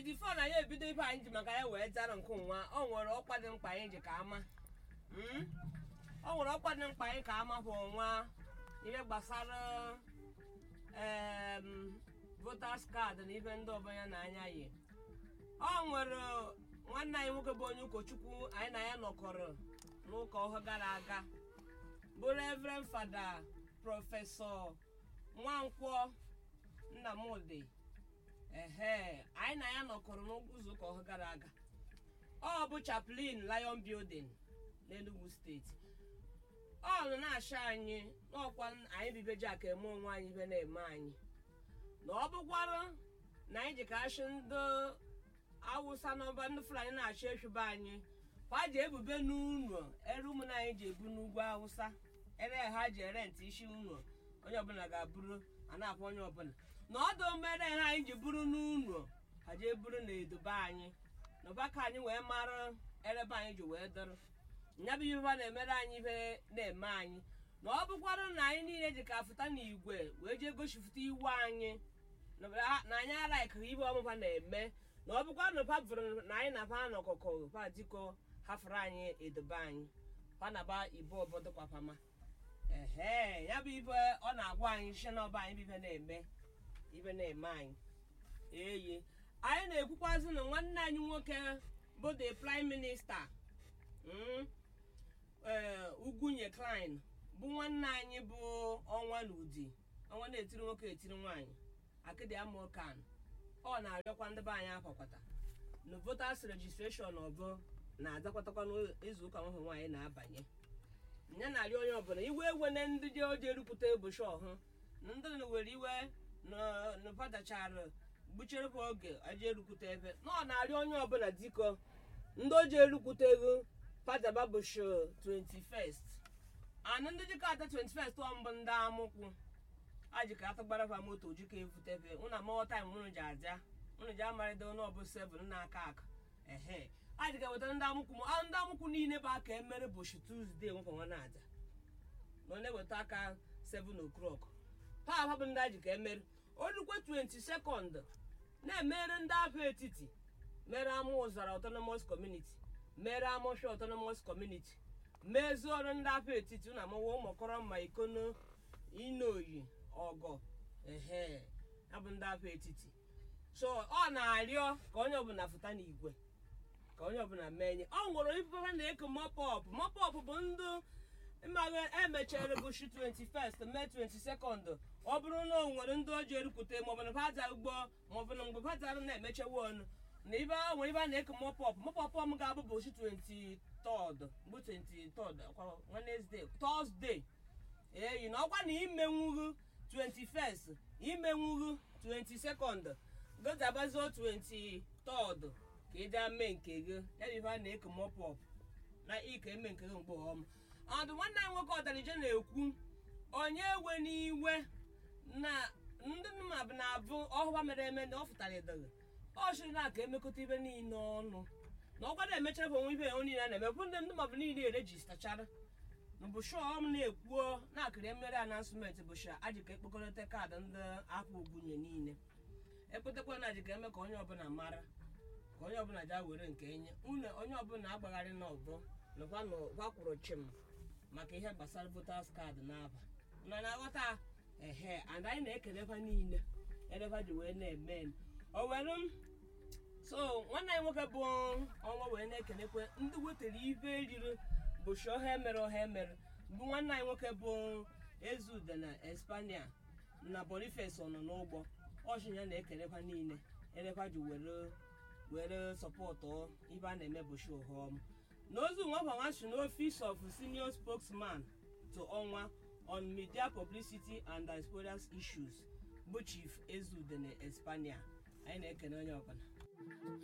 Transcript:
bifo na ya ebido ibe anyị ji maka ya wee zara nke nwa o nwere ọkwa dị mkpa anyị ji ka ama Mm? o nwere ọkwa dị mkpa anyị ka ama bụ nwa ihe gbasara em, voters card na ibe ndị ọbụla na-anya yi ọ nwere nwanne anyị nwoke bụ onye ụkọchukwu anyị na ya nọkọrọ n'ụka ọhụụ gara aga bụ reverend fada prọfesọ nwankwọ nnamdị ehe anyị na ya nọkọrọ n'izu ụka ọhụụ gara aga ọ bụ chaplain lion building n'enugu steeti ọ nọ na-achọ anyị n'ọkwa anyị bibeji aka eme onwe anyị ibe na-eme anyị na ọ bụkwara na anyị ji ka achị ndị awụsa n'ọba ndị fulani na-achọ efibe anyị ha ji ebube n'ụlọ ere ụmụnne anyị ji ebu n'ugwu awụsa ere ha ji ere ntị isi ụlọ onye ọbụla ga-abụrụ a na-akpọ onye ọbụla na ọdụ mere ha anyị ji buru n'ụlọ ha jee buru na edobe anyị na ọba ka anyị wee mara erebe anyị ji wee dọrọ nya bụ ihe ha na-emere anyị ihe na-eme anyị na ọ bụkwara na anyị niile ji ka fụta n'igwe wee jee gosipụta iwu anyị na na anyị alaikịghị ihe ọmụma na-eme na ọ bụkwa na pa bụrụ na anyị na pa n'ọkụkọ pa dịko hafụrụ anyị edobe anyị pa na ba ibo obodo kwapama ehe ya bụ ibe ọ na-agwa anyị shi na ọba anyị bụ ibe na-eme ibe na-eme anyị eyi anyị na-ekwukwazi na nwanne anyị nwoke bụ the prime minister mm, ee ugwunye klein bụ nwanne anyị bụ ọnwa n'udi ọnwa na-etiri nwoke etiri nwaanyị akịdị amokan ọ na-arịọkwa ndị be anyị akwakwata na voters registration ọbụ na-adakwatakwa n'izu ụka nwoke nwaanyị na-abanye ya na-arịọ onye ọbụla iwe ewe na ndị dị oji erupụta ebuchi ọhụ na ndị na were iwe na- na padachara gbucherekwa oge aji erukwute ebe na ọ na-arịọ onye ọbụla diko ndị oji erukwuteghị padaba bụshi 21st anụ ndị dịka ata 21st ọ mbụ ndị amụkwụ aji ka atagbara fa moto jika evutebe ụna amaghọ taim unu ji aja unu ji amarịda ọnụ ọbụ 7 na-aka aka ehe aji ka weta ndị amụkwụ m ah, ndị amụkwụ niile bụ aka emere bụshi tuzdee nwekwa nwa na-aja na ọ na-eweta aka 7 o'clock papa bụ ndị aji ka emere olukwe 20 sekọnd na-emere ndị ahụ etiti mere ama ụzara autonomous community mere amọshia autonomous community mezie ọrụ ndị ahụ etiti na amawa ụmụkọrọ mma ikono inoyi ọgọ ehe ya bụ ndị ahụ etiti so ọ na-arịọ ka onye ọbụla fụta n'igwe ka onye ọbụla menye ọ nwere ife ha na-eko mopọp mopọp bụ ndị mmaghị emechara bụchi 21st mee 22nd ọ bụrụ na o nwere ndị oji erukwute maọbụ na baja ugbo maọbụ na mgbe bajara na-emechewa ọnụ na ibe a nwere ibe a na-eko mopọp mopọp m ga-abụ bụchi 23rd bụ 23rd kwa Wednesday Thursday eyi na ọkwa na imenwughu 21st imenwughu 22nd gozabazo 23rd ka ị gaa mee nke gị ya bụ ife a na-eko mopọp na ike eme nke gị mgbe ọma ọdụ nwanne anyị nwoke ọdarije na-ekwu onye ewe n'iwe na ndị mmadụ na-abụ ọhụwa mere eme na ọ fụtara edoghị ọ chịrị na aka emekọta ibe niile ọnụ na ọkwa na-emechara bụ onwe ibe onye niile a na-eme bụ ndị ndị mmadụ niile erejistachara na bụshọ m na-ekwuo na-akịrị emere anansụmentị bụshọ ajika ekpokọrịta kaadị ndị afọ ogwunye niile ekpetakwa na ajika eme ka onye ọbụla mara ka onye ọbụla ja were nke enye unu onye ọbụla agbagharị n'ọgbọ nakwa na gwakwụrụ chim maka ihe gbasara voters card n'aba nọ na-aghọta ehe and anyị na-ekelekwa niile edeba ji wee na-eme o were m so nwanne anyị nwoke bụ ọnwa wee na-ekelekwe ndị wetara ibe eriri bụ shi ọha emere ọha emere bụ nwanne anyị nwoke bụ ezude na espania na boniface ọ nọ n'ụgbọ ọchị ya na-ekelekwa niile edekwa ji were were sọpọtụ ibe a na-eme bụ shi ọhọm n'ozu nwa si n'office of senior spokesman to ọnwa on media publicity and diaspora issues bụ chief ezudene espania anyị na-ekene onye ọbụla